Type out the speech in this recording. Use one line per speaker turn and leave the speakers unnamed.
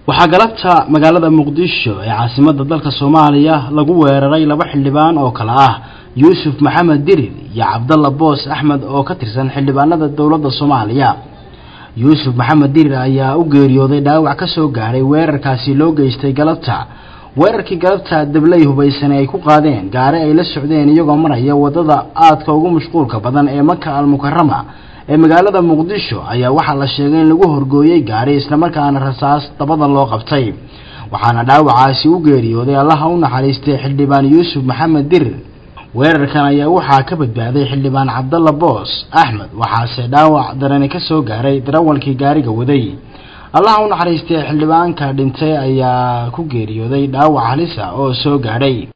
waxaa galabta magaalada muqdisho ee caasimadda dalka soomaaliya lagu weeraray laba xildhibaan oo kale ah yuusuf maxamed dirir iyo cabdalla boos axmed oo ka tirsan xildhibaanada dowladda soomaaliya yuusuf maxamed dirir ayaa u geeriyooday dhaawac ka soo gaadhay weerarkaasi loo geystay galabta weerarkii galabta dabley hubaysane ay ku qaadeen gaari ay la socdeen iyagoo maraya waddada aadka ugu mashquulka badan ee maka almukarama ee magaalada muqdisho ayaa waxaa la sheegay in lagu horgooyey gaari islamarkaana rasaas dabada loo qabtay waxaana dhaawacaasi u geeriyooday allaha u naxariistay xildhibaan yuusuf maxamed dirir weerarkan ayaa waxaa ka badbaaday xildhibaan cabdalla boos axmed waxaase dhaawac darani ka soo gaaray darawalkii gaariga waday allaha u naxariistay xildhibaanka dhintay ayaa ku geeriyooday dhaawac halisa oo soo gaadhay